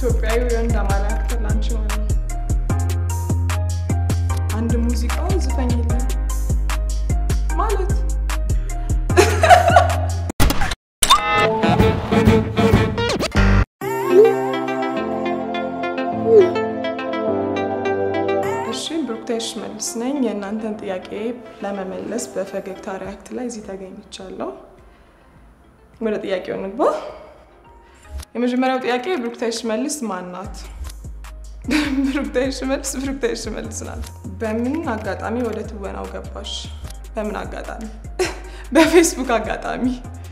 ኢትዮጵያዊ ወንድ አማራ አክተር ላንቺ ማለት ነው። አንድ ሙዚቃውን ዝፈኝልን ማለት እሺ ብሩክታይት ሽመልስ ነኝ። የእናንተን ጥያቄ ለመመለስ በፈገግታ ሪያክት ላይ እዚህ ተገኝቻለሁ። ወደ ጥያቄው እንግባ። የመጀመሪያው ጥያቄ ብሩክታይት ሽመልስ ማን ናት? ብሩክታይት ሽመልስ ብሩክታይት ሽመልስ ናት። በምን አጋጣሚ ወደ ትወናው ገባሽ? በምን አጋጣሚ? በፌስቡክ አጋጣሚ።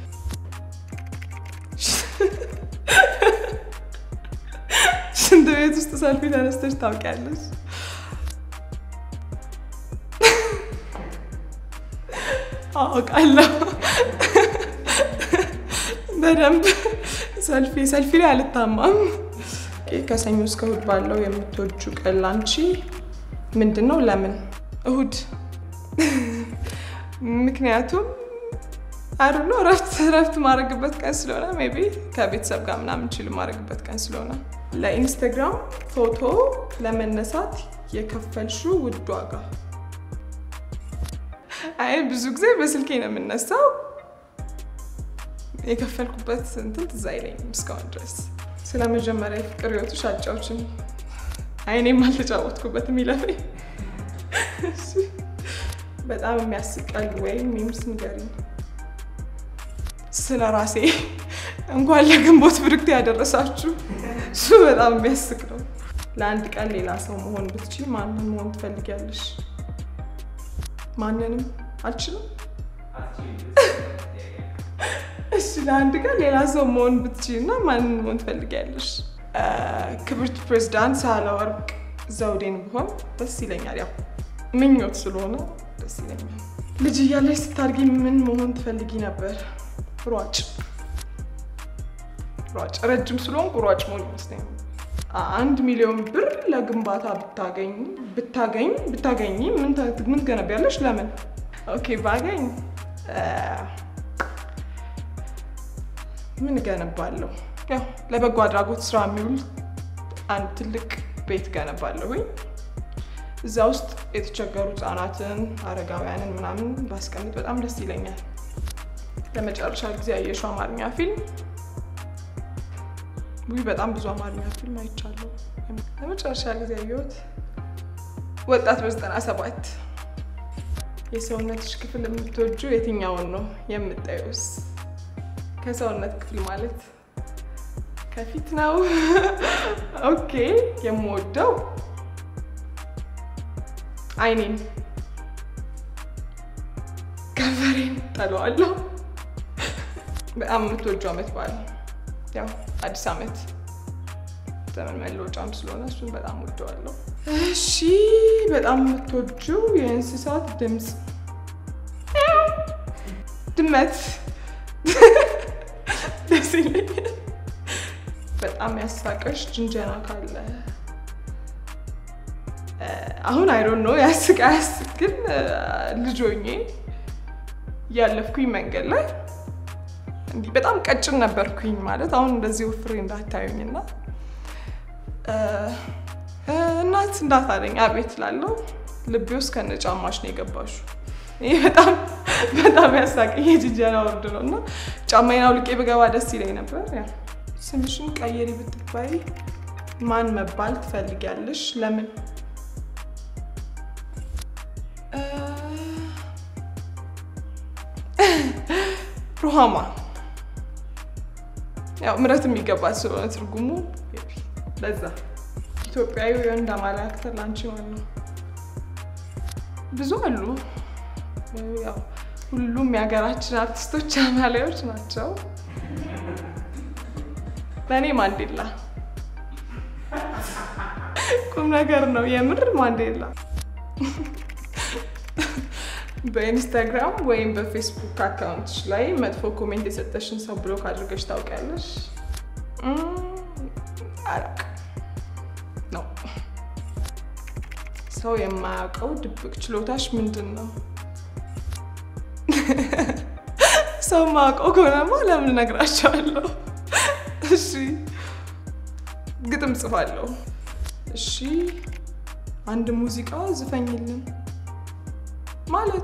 ሽንት ቤት ውስጥ ሰልፊ ተነስተሽ ታውቂያለሽ? አውቃለሁ በደንብ ሰልፊ ሰልፊ ላይ አልታማም። ከሰኞ እስከ እሁድ ባለው የምትወጁ ቀን ላንቺ ምንድን ነው? ለምን እሁድ? ምክንያቱም አሩ ነው እረፍት እረፍት ማድረግበት ቀን ስለሆነ ሜይ ቢ ከቤተሰብ ጋር ምናምን ችል ማድረግበት ቀን ስለሆነ። ለኢንስታግራም ፎቶ ለመነሳት የከፈልሽው ውድ ዋጋ? አይ ብዙ ጊዜ በስልኬ ነው የምነሳው። የከፈልኩበት እንትን ትዝ አይለኝም እስካሁን ድረስ። ስለ መጀመሪያ የፍቅር ህይወትሽ አጫውችን። አይ እኔም አልተጫወትኩበትም ይለፈኝ። በጣም የሚያስቀል ወይም ሚምስ ንገሪኝ። ስለ ራሴ እንኳን ለግንቦት ብርክት ያደረሳችሁ። እሱ በጣም የሚያስቅ ነው። ለአንድ ቀን ሌላ ሰው መሆን ብትችይ ማንን መሆን ትፈልጊያለሽ? ማንንም አልችልም። እሺ ለአንድ ቀን ሌላ ሰው መሆን ብትችይ እና ማንን መሆን ትፈልጊያለሽ? ክብርት ፕሬዚዳንት ሳህለወርቅ ዘውዴን ብሆን ደስ ይለኛል። ያው ምኞት ስለሆነ ደስ ይለኛል። ልጅ እያለሽ ስታድጊ ምን መሆን ትፈልጊ ነበር? ሯጭ ሯጭ። ረጅም ስለሆንኩ ሯጭ መሆን ይመስለኛል። አንድ ሚሊዮን ብር ለግንባታ ብታገኝ ብታገኝ ብታገኝ ምን ትገነቢያለሽ? ለምን? ኦኬ ባገኝ ምን እገነባለሁ? ያው ለበጎ አድራጎት ስራ የሚውል አንድ ትልቅ ቤት እገነባለሁኝ። እዛ ውስጥ የተቸገሩ ህጻናትን፣ አረጋውያንን ምናምን ባስቀምጥ በጣም ደስ ይለኛል። ለመጨረሻ ጊዜ ያየሽው አማርኛ ፊልም? ውይ በጣም ብዙ አማርኛ ፊልም አይቻለሁ። ለመጨረሻ ጊዜ ያየሁት ወጣት በዘጠና ሰባት የሰውነትሽ ክፍል የምትወጁ የትኛውን ነው የምታዩስ? ከሰውነት ክፍል ማለት ከፊት ነው። ኦኬ የምወደው አይኔን፣ ከንፈሬን ጠለዋለሁ። በጣም የምትወጁ አመት በዓል ያው አዲስ አመት ዘመን መለወጫም ስለሆነ እሱን በጣም ወደዋለሁ። እሺ በጣም የምትወጁ የእንስሳት ድምፅ? ድመት ደስ ይለኛል። በጣም ያሳቀሽ ጅንጀና ካለ? አሁን አይዶን ነው ያስቅ አያስቅ፣ ግን ልጅ ሆኜ እያለፍኩኝ መንገድ ላይ እንዲህ በጣም ቀጭን ነበርኩኝ ማለት አሁን እንደዚህ ወፍሬ እንዳታዩኝ እና እናት እንዳታለኝ አቤት ላለው ልቤ ውስጥ ከነ ጫማሽ ነው የገባሹ። ይህ በጣም በጣም ያሳቀኝ የጅንጀና ወርድ ነው እና ጫማዬን አውልቄ ብገባ ደስ ይለኝ ነበር። ያ ስምሽን ቀየሪ ብትባይ ማን መባል ትፈልጊያለሽ? ለምን? ሩሃማ ያው ምረት የሚገባት ስለሆነ ትርጉሙ ለዛ። ኢትዮጵያዊ ወንድ አማራ አክተር ላንቺ ማን ነው? ብዙ አሉ። ያው ሁሉም የሀገራችን አርቲስቶች አማላዮች ናቸው። ለእኔ ማንዴላ ቁም ነገር ነው የምር ማንዴላ። በኢንስታግራም ወይም በፌስቡክ አካውንትሽ ላይ መጥፎ ኮሜንት የሰጠሽን ሰው ብሎክ አድርገሽ ታውቂያለሽ? አላውቅም ነው። ሰው የማያውቀው ድብቅ ችሎታሽ ምንድን ነው? ሰው የማያውቀው ከሆነማ ለምን እነግራቸዋለሁ? እሺ ግጥም ጽፋለሁ። እሺ አንድ ሙዚቃ ዝፈኝልን ማለት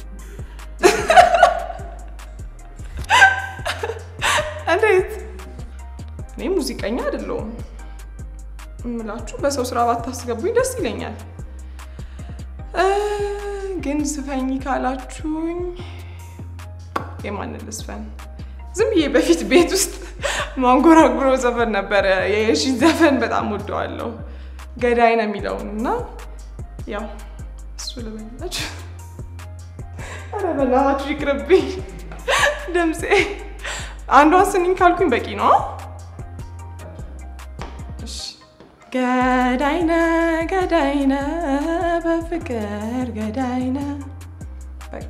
እንዴት? እኔ ሙዚቀኛ አይደለሁም እምላችሁ በሰው ስራ ባታስገቡኝ ደስ ይለኛል። እ ግን ዝፈኝ ካላችሁኝ የማንን ልስፈን? ዝም ብዬ በፊት ቤት ውስጥ ማንጎራጉሮ ዘፈን ነበረ። የሺን ዘፈን በጣም ወደዋለሁ። ገዳይ ነው የሚለውን እና ያው እሱ ልበላችሁ። ኧረ በእናታችሁ ይቅርብኝ ድምፄ። አንዷን ስንኝ ካልኩኝ በቂ ነው። እሺ ገዳይነ ገዳይነ በፍቅር ገዳይነ በቃ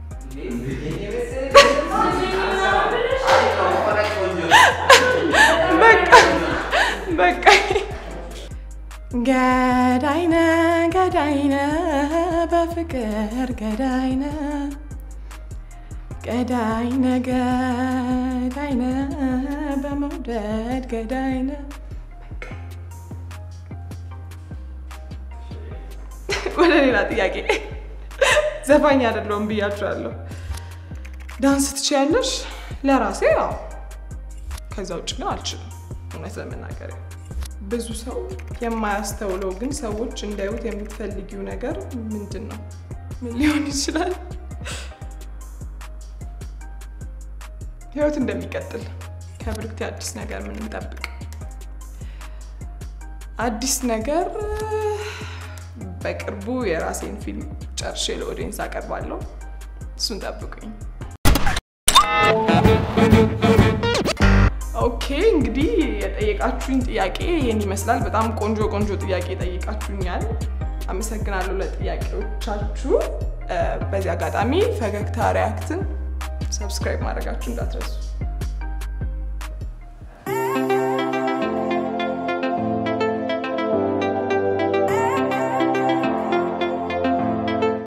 በቃ በቃ ገዳይነ ገዳይነ በፍቅር ገዳይነ ገዳይነ ገዳይነ በመውደድ ገዳይነ ወደ ሌላ ጥያቄ ዘፋኝ አይደለሁም ብያችኋለሁ። ዳንስ ትችያለሽ? ለራሴ ያው፣ ከዛ ውጭ ግን አልችልም። እውነት ለመናገር ብዙ ሰው የማያስተውለው ግን ሰዎች እንዳዩት የምትፈልጊው ነገር ምንድን ነው? ምን ሊሆን ይችላል? ህይወት እንደሚቀጥል ከብርክቲ አዲስ ነገር ምን እንጠብቅ? አዲስ ነገር በቅርቡ የራሴን ፊልም ጨርሼ ለኦዲየንስ አቀርባለሁ። እሱን ጠብቁኝ። ኦኬ እንግዲህ የጠየቃችሁኝ ጥያቄ ይህን ይመስላል። በጣም ቆንጆ ቆንጆ ጥያቄ ጠይቃችሁኛል። አመሰግናለሁ ለጥያቄዎቻችሁ። በዚህ አጋጣሚ ፈገግታ ሪያክትን ሰብስክራይብ ማድረጋችሁ እንዳትረሱ።